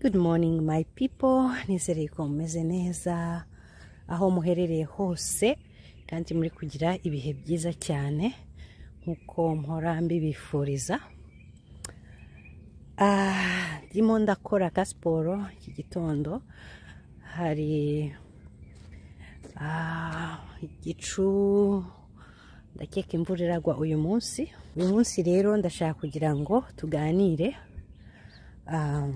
Good morning my people nizere ko mumeze neza aho muherereye hose kandi muri kugira ibihe byiza cyane nk'uko mpora mbibifuriza Ah, ndimo ndakora ka siporo iki gitondo hari ah, igicu ndakeka imvura iragwa uyu munsi uyu munsi rero ndashaka kugira ngo tuganire ah,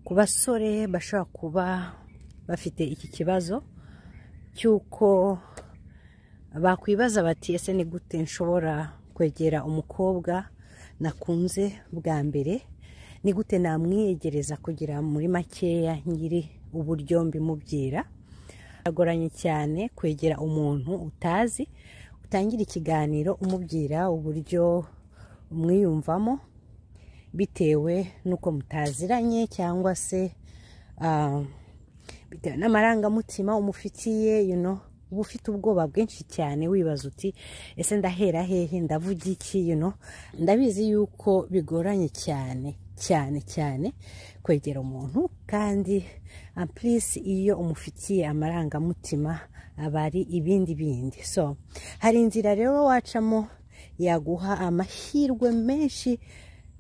ku basore bashobora kuba bafite iki kibazo cy'uko bakwibaza bati ese ni gute nshobora kwegera umukobwa nakunze bwa mbere ni gute namwiyegereza kugira muri makeya nyiri uburyo mbimubwira biragoranye cyane kwegera umuntu utazi utangira ikiganiro umubwira uburyo umwiyumvamo bitewe n'uko mutaziranye cyangwa se ah, bitewe n'amarangamutima umufitiye you know, uba ufite ubwoba bwinshi cyane wibaza uti ese ndahera hehe ndavuga iki you know? ndabizi yuko bigoranye cyane cyane cyane kwegera umuntu kandi ampurisi iyo umufitiye amarangamutima aba ari ibindi bindi so hari inzira rero wacamo yaguha amahirwe menshi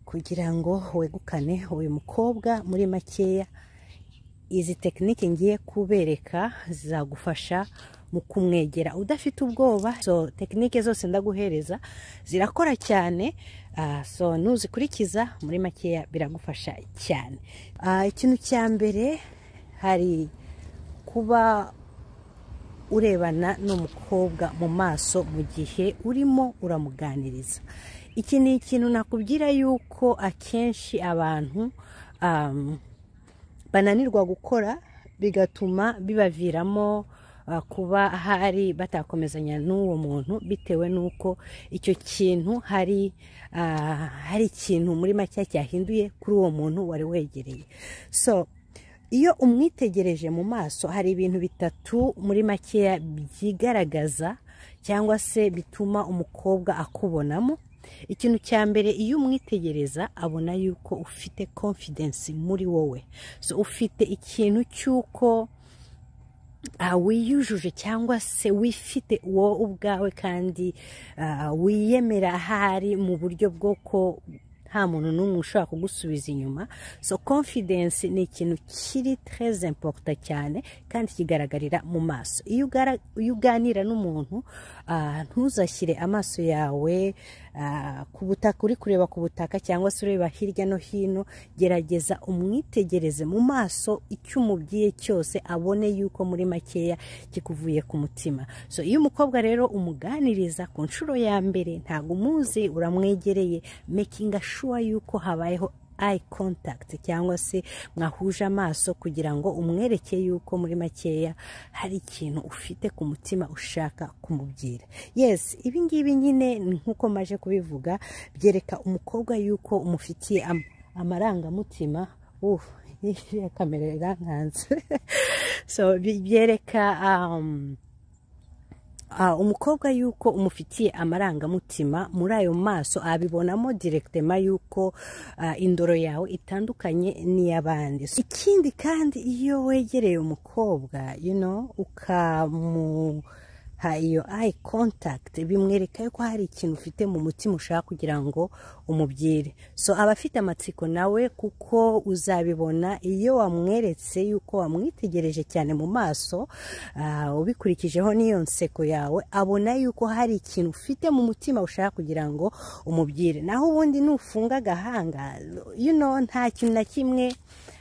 kugira ngo wegukane uyu mukobwa muri makeya izi tekinike ngiye kubereka zizagufasha mu kumwegera udafite ubwoba so tekinike zose ndaguhereza zirakora cyane ah, so nuzikurikiza muri makeya biragufasha cyane Ah, ikintu cya mbere hari kuba urebana n'umukobwa mu maso mu gihe urimo uramuganiriza iki ni ikintu nakubwira yuko akenshi abantu um, bananirwa gukora bigatuma bibaviramo ah, kuba hari batakomezanya n'uwo muntu bitewe n'uko icyo kintu hari ah, hari ikintu muri make cyahinduye kuri uwo muntu wari wegereye so iyo umwitegereje mu maso hari ibintu bitatu muri makeya byigaragaza cyangwa se bituma umukobwa akubonamo ikintu cya mbere iyo umwitegereza abona yuko ufite konfidensi muri wowe so ufite ikintu cy'uko ah, wiyujuje cyangwa se wifite wowe ubwawe kandi ah, wiyemera ahari mu buryo bwo ko nta muntu n'umwe ushobora kugusubiza inyuma so confidence ni ikintu kiri très important cyane kandi kigaragarira mu maso iyo ugara- iyo uganira n'umuntu ah, ntuzashyire amaso yawe ah, ku butaka uri kureba ku butaka cyangwa se ureba hirya no hino gerageza umwitegereze mu maso icyo umubwiye cyose abone yuko muri makeya kikuvuye ku mutima so iyo umukobwa rero umuganiriza ku nshuro ya mbere ntabwo umuzi uramwegereye makinga sure yuko habayeho eye contact cyangwa se mwahuje amaso kugira ngo umwereke yuko muri makeya hari ikintu ufite ku mutima ushaka kumubwira yes ibi ngibi nyine ni nk'uko maje kubivuga byereka umukobwa yuko umufitiye am- amarangamutima uh, iriya kamera irankanze so bi- byereka um, Ah, umukobwa yuko umufitiye amarangamutima muri ayo maso abibonamo direkitema yuko ah, indoro yawe itandukanye n'iy'abandi So, ikindi kandi iyo wegereye umukobwa you know, ukamuha iyo ayi kontakiti bimwereka yuko hari ikintu ufite mu mutima ushaka kugira ngo umubwire so aba afite amatsiko nawe kuko uzabibona iyo wamweretse yuko wamwitegereje cyane mu maso ah, ubikurikijeho n'iyo nseko yawe abona yuko hari ikintu ufite mu mutima ushaka kugira ngo umubwire naho ubundi nufunga agahanga you know, nta kintu na kimwe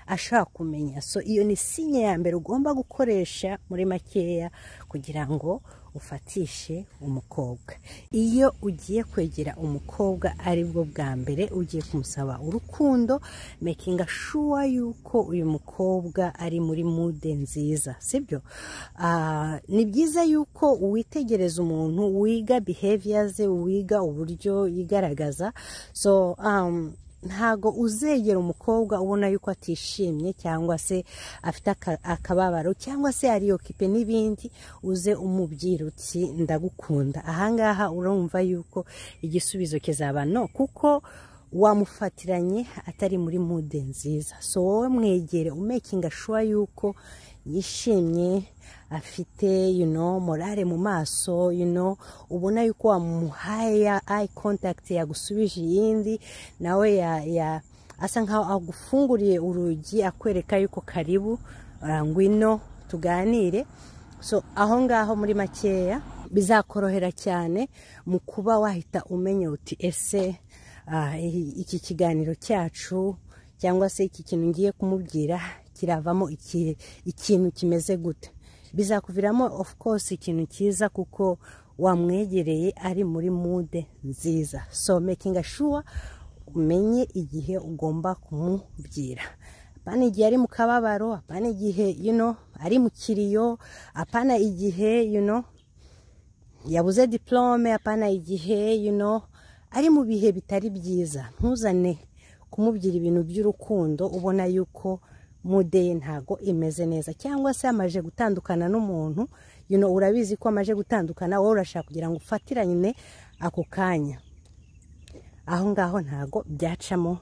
ashaka kumenya so iyo ni sinye ya mbere ugomba gukoresha muri makeya kugira ngo ufatishe umukobwa iyo ugiye kwegera umukobwa aribwo bwa mbere ugiye kumusaba urukundo makinga sure yuko uyu mukobwa ari muri mude nziza sibyo Ah, ni byiza yuko witegereza umuntu wiga behavior ze wiga uburyo yigaragaza so um, ntago uzegera umukobwa ubona yuko atishimye cyangwa se afite aka- akababaro cyangwa se ariyokipe n'ibindi uze umubwira uti ndagukunda ahangaha urumva yuko igisubizo kizaba no kuko wamufatiranye atari muri mude nziza so wowe mwegere umekinga shuwa yuko yishimye afite you know, morale mu maso you know, ubona yuko wamuhaye ya ayi kontakiti yagusubije iyindi nawe ya, ya asa nkaho agufunguriye urugi akwereka yuko karibu ah, ngwino tuganire so aho ngaho muri makeya bizakorohera cyane mu kuba wahita umenya uti ese ah, i- iki kiganiro cyacu cyangwa se iki kintu ngiye kumubwira kiravamo iki- ikintu kimeze gute bizakuviramo of course ikintu cyiza kuko wamwegereye ari muri mude nziza so making sure umenye igihe ugomba kumubwira apana igihe ari mu kababaro apana igihe you know, ari mu kiriyo apana igihe you know, yabuze diplome apana igihe you know, ari mu bihe bitari byiza ntuzane kumubwira ibintu by'urukundo ubona yuko mude ye ntago imeze neza cyangwa se amaje gutandukana n'umuntu you know, urabizi ko amaje gutandukana wowe urashaka kugira ngo ufatirane ako kanya aho ngaho ntago byacamo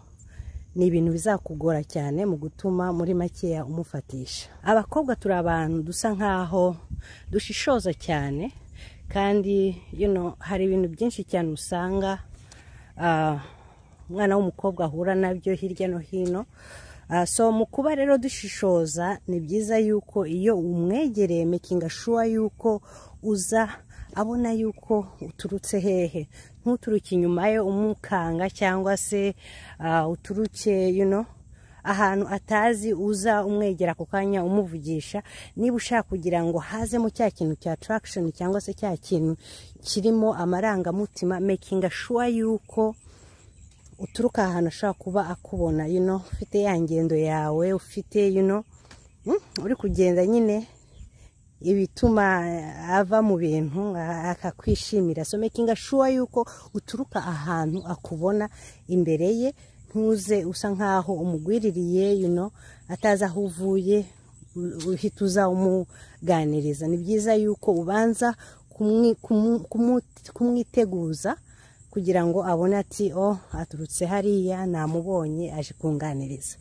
ni ibintu bizakugora cyane mu gutuma muri makeya umufatisha abakobwa turi abantu dusa nkaho dushishoza cyane kandi you know, hari ibintu byinshi cyane usanga ah, umwana w'umukobwa ahura nabyo hirya no hino Ah, so mu kuba rero dushishoza ni byiza yuko iyo umwegereye making sure yuko uza abona yuko uturutse hehe ntuturuke inyuma ye umukanga cyangwa se ah, uturuke you know, ahantu atazi uza umwegera ako kanya umuvugisha niba ushaka kugira ngo hazemo cya kintu cya attraction cyangwa se cya kintu kirimo amarangamutima making sure yuko uturuka ahantu ashobora kuba akubona you know, ufite ya ngendo yawe ufite you know, mm, uri kugenda nyine ibituma ava mu bintu a- akakwishimira so making sure yuko uturuka ahantu akubona imbere ye ntuze usa nkaho umugwiririye you know, atazi aho uvuye u- uhita uza umuganiriza ni byiza yuko ubanza kumwi- kumu- kumu- kumwiteguza kugira ngo abone ati oh aturutse hariya namubonye aje kunganiriza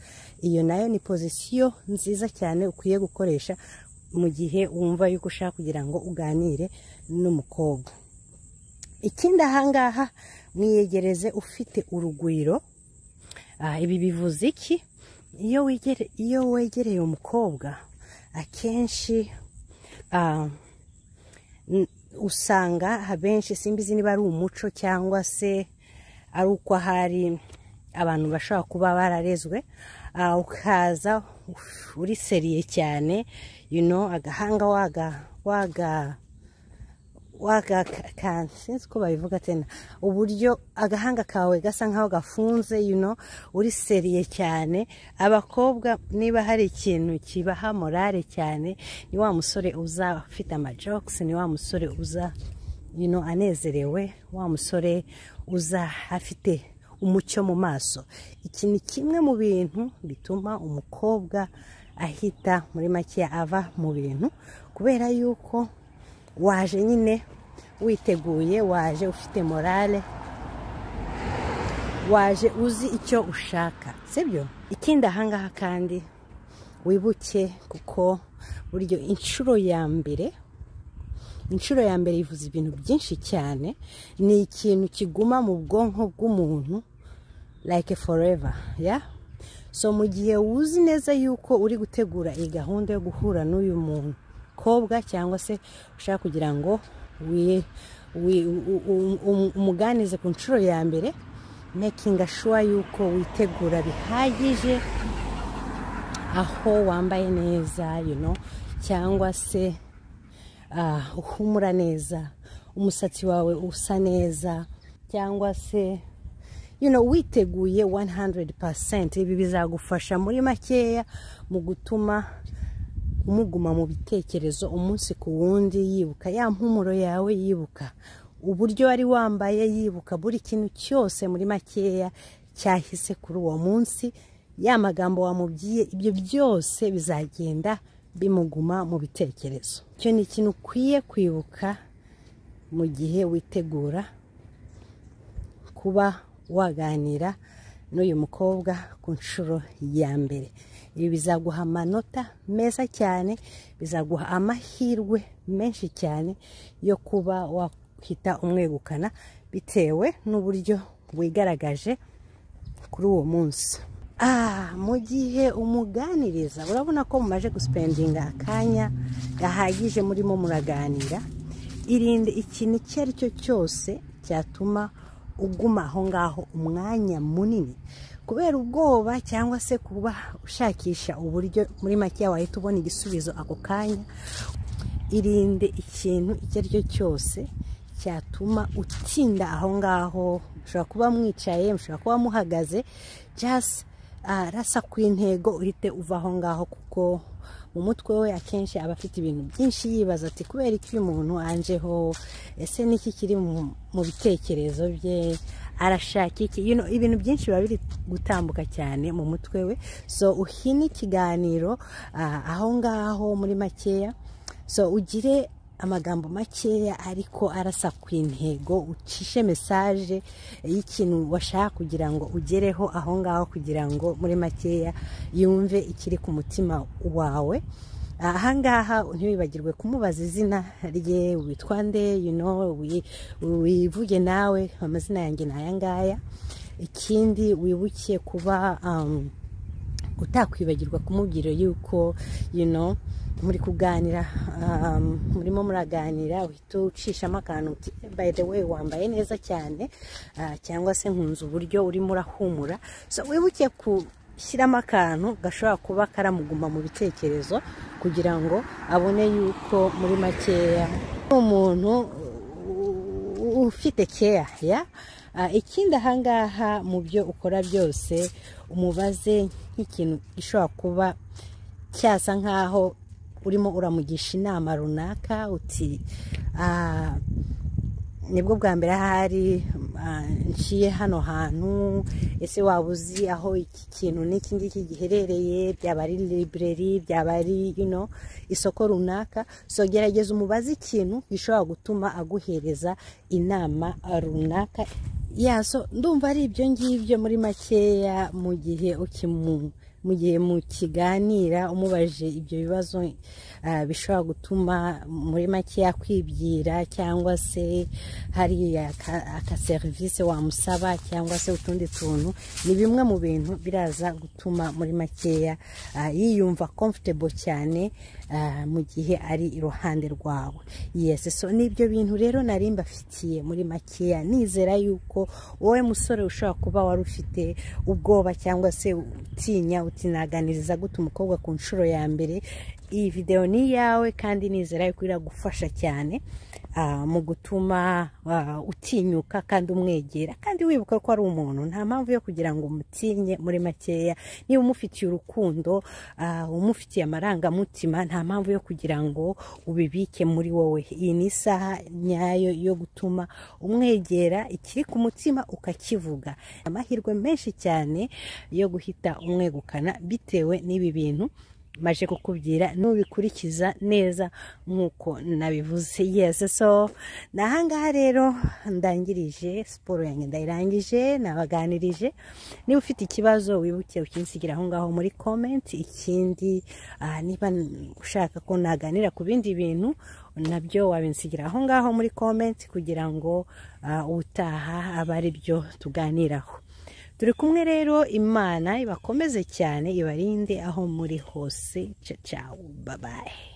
iyo nayo ni pozisiyo nziza cyane ukwiye gukoresha mu gihe wumva yuko ushaka kugira ngo uganire n'umukobwa ikindi ahangaha mwiyegereze ufite urugwiro Ah, ibi bivuze iki iyo wegere- iyo wegereye umukobwa akenshi ah, n- usanga abenshi simbizi niba ari umuco cyangwa se ari uko hari abantu bashobora kuba bararezwe ah, ukaza uf- uri seriye cyane you know, agahanga waga waga wagakanze sinzi uko babivuga tena uburyo agahanga kawe gasa nkaho gafunze you know, uri seriye cyane abakobwa niba hari ikintu kibaha morale cyane ni wa musore uza ufite amajokes ni wa musore uza you know, anezerewe wa musore uza afite umucyo mu maso iki ni kimwe mu bintu bituma umukobwa ahita muri makeya ava mu bintu kubera yuko waje nyine witeguye waje ufite morale waje uzi icyo ushaka sibyo ikindi ahangaha kandi wibuke kuko buryo inshuro ya mbere inshuro ya mbere ivuze ibintu byinshi cyane ni ikintu kiguma mu bwonko bw'umuntu like forever ya so mu gihe uzi neza yuko uri gutegura iyi gahunda yo guhura n'uyu mukobwa cyangwa se ushaka kugira ngo wi- wi- u- u- u- umuganize ku nshuro ya mbere making sure yuko witegura bihagije aho wambaye neza you know, cyangwa se ah, uhumura neza umusatsi wawe usa neza cyangwa se you know, witeguye 100% ibi bizagufasha muri makeya mu gutuma umuguma mu bitekerezo umunsi ku wundi yibuka ya mpumuro yawe yibuka uburyo wari wambaye yibuka buri kintu cyose muri makeya cyahise kuri uwo munsi ya magambo wamubwiye ibyo byose bizagenda bimuguma mu bitekerezo icyo ni ikintu ukwiye kwibuka mu gihe witegura kuba waganira n'uyu mukobwa ku nshuro ya mbere ibi bizaguha amanota meza cyane bizaguha amahirwe menshi cyane yo kuba wahita umwegukana bitewe n'uburyo wigaragaje kuri uwo munsi mu gihe umuganiriza urabona ko mumaje gusipendinga akanya gahagije murimo muraganira irinde ikintu icyo ari cyo cyose cyatuma uguma aho ngaho umwanya munini kubera ubwoba cyangwa se kuba ushakisha uburyo muri make wahita ubona igisubizo ako kanya irinde ikintu icyo ari cyo cyose cyatuma utinda aho ngaho mushobora kuba mwicaye mushobora kuba muhagaze jasi arasa ku intego uhite uva aho ngaho kuko mu mutwe we akenshi aba afite ibintu byinshi yibaza ati kubera iki uyu muntu anjeho ese niki kiri mu bitekerezo bye arashaka iki ibintu byinshi biba biri gutambuka cyane mu mutwe we so uhine ikiganiro aho ngaho muri makeya so ugire amagambo makeya ariko arasa ku intego ucishe mesaje y'ikintu washaka kugira ngo ugereho aho ngaho kugira ngo muri makeya yumve ikiri ku mutima wawe ahangaha ntiwibagirwe kumubaza izina rye witwa nde wivuge nawe amazina yanjye ni ayangaya ikindi wibuke kuba utakwibagirwa kumubwira yuko muri kuganira murimo muraganira uhita ucishamo akantu uti by the way wambaye neza cyane cyangwa se nkunze uburyo urimo urahumura so wibuke gushyiramo akantu gashobora kuba karamuguma mu bitekerezo kugira ngo abone yuko muri makeya umuntu ufite keya ya ikindi ahangaha mu byo ukora byose umubaze nk'ikintu gishobora kuba cyasa nk'aho urimo uramugisha inama runaka uti nibwo bwa mbere ahari nciye hano hantu ese waba uzi aho iki kintu n'iki ngiki giherereye byaba ari libreri byaba ari isoko runaka gerageza umubaze ikintu gishobora gutuma aguhereza inama runaka yaso ndumva ari ibyo ngibyo muri makeya mu gihe ukimuntu mu gihe mukiganira umubajije ibyo bibazo bishobora gutuma muri make yakwibwira cyangwa se hari akaserivisi wamusaba cyangwa se utundi tuntu ni bimwe mu bintu biraza gutuma muri makeya yiyumva comfortable cyane mu gihe ari iruhande rwawe yesi so n'ibyo bintu rero nari mbafitiye muri makeya nizera yuko wowe musore ushobora kuba wari ufite ubwoba cyangwa se utinya utinaganiriza gute umukobwa ku nshuro ya mbere iyi videwo ni iyawe kandi nizera yuko iragufasha cyane mu gutuma utinyuka kandi umwegera kandi wibuka ko ari umuntu nta mpamvu yo kugira ngo umutinye muri makeya niba umufitiye urukundo umufitiye amarangamutima nta mpamvu yo kugira ngo ubibike muri wowe iyi ni isaha nyayo yo gutuma umwegera ikiri ku mutima ukakivuga amahirwe menshi cyane yo guhita umwegukana bitewe n'ibi bintu maje kukubwira nubikurikiza neza nk'uko nabivuze yesi so nahangaha rero ndangirije siporo yanjye ndayirangije nabaganirije niba ufite ikibazo wibuke ukinsigira aho ngaho muri komenti ikindi niba ushaka ko naganira ku bindi bintu nabyo wabinsigira aho ngaho muri komenti kugira ngo utaha abe ari byo tuganiraho turi kumwe rero imana ibakomeze cyane ibarinde aho muri hose cacawu babaye